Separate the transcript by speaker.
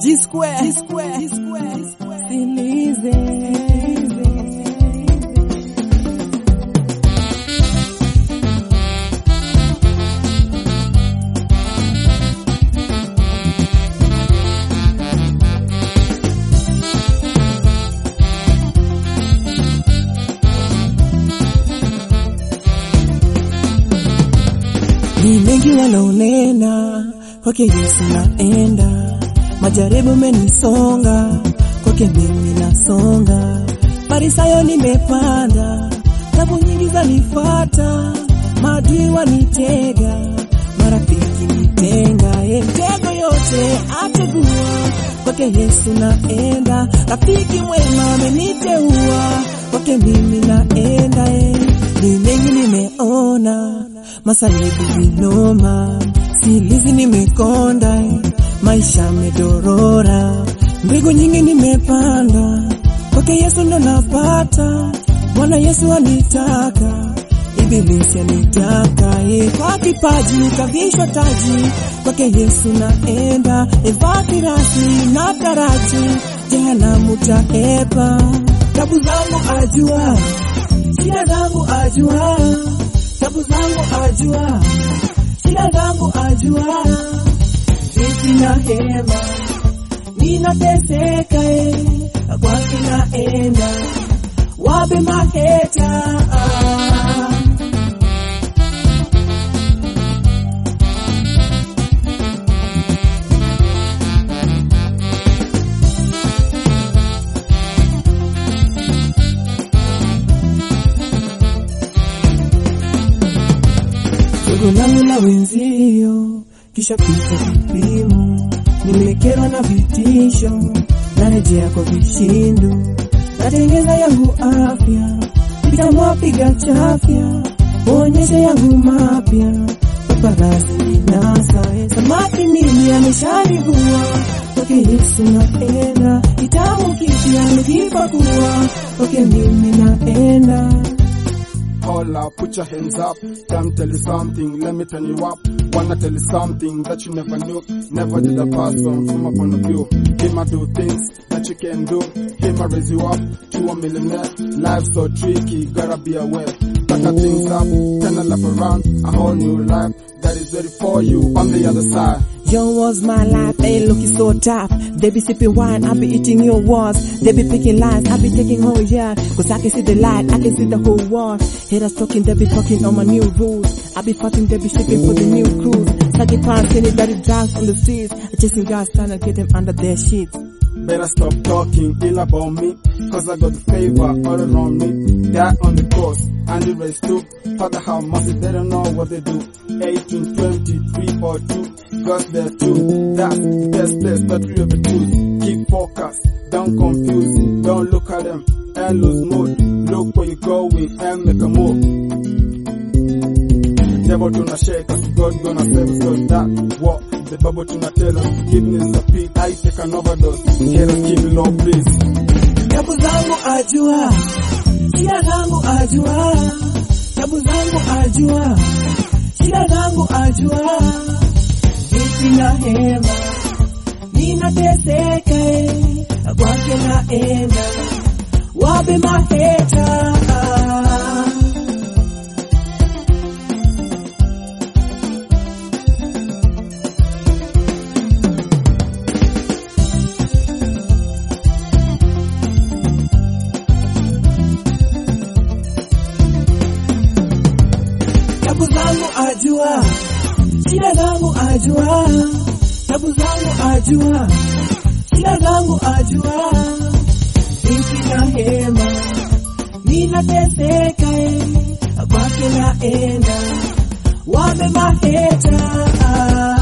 Speaker 1: G square, G square, G square, G square. Silize. Ni mengi wanaonena kwake Yesu naenda, majaribu menisonga kwake mimi nasonga, Farisayo nimepanda, tabu nyingi zanifuata, maadui wanitega, marafiki nitenga, e, mtego yote ategua kwake Yesu naenda, rafiki mwema ameniteua kwake mimi naenda, e, ni mengi nimeona masaibu vinoma, silizi nimekonda, eh, maisha medorora, mbegu nyingi nimepanda, kwake Yesu ndo napata, Bwana Yesu anitaka, ibilisi anitaka, eh, kwa kipaji kavishwa taji, kwake Yesu naenda, evaa kirasi na taraji, jehanamu taepa, tabu zangu ajua, shida zangu ajua tabu zangu ajua, shida zangu ajua, vipi na hema ninateseka, eh, kwake naenda, wape maheta Jogo langu la wenzio kisha pita kipimo, nimekerwa na vitisho, narejea kwa vishindo, natengeza yangu afya, nitamwa piga chafya, uonyeshe yangu mapya, paparazi ninasa, eh, samaki mimi ameshanivua, kwake Yesu naenda, kitabu kipya nikipakua, kwake mimi naenda.
Speaker 2: Holla, put your hands up. Time tell you something, let me turn you up. Wanna tell you something that you never knew. Never did a person from a point of view. Him a do things that you can do. Him a raise you up to a millionaire. Life's so tricky, gotta be aware. Pack a things up, turn a lap around, a whole new life that is ready for you on the other side.
Speaker 1: Yo was my life, ain't looking so tough. They be sipping wine, I be eating your words. They be picking lies, I be taking whole yeah. Cause I can see the light, I can see the whole world. Haters talking, they be talking on my new rules. I be fighting, they be shipping for the new cruise. Sucking pants, anybody dance on the streets. Chasing guys trying to get them under their sheets.
Speaker 2: Better stop talking ill about me, cause I got the favor all around me. Die on the cross and the rest too. Father, how massive they don't know what they do. 18, 20, 3 or 2, God's there too. That's the best place that we ever choose. Keep focused, don't confuse, don't look at them and lose mood. Look where you're going and make a move. Devil tuna shake us, God gonna save us, cause that what the Bible tuna tell us. Forgiveness a pit, I take an overdose. Haters keep it low, please.
Speaker 1: Tabu zangu ajua, shida zangu ajua, tabu zangu ajua, shida zangu ajua, vipi na hema, ninateseka, eh, kwake naenda, wape maheta tabu zangu ajua, shida zangu ajua, tabu zangu ajua, shida zangu ajua, vipi na hema, ninateseka, eh, kwake naenda, wape maheta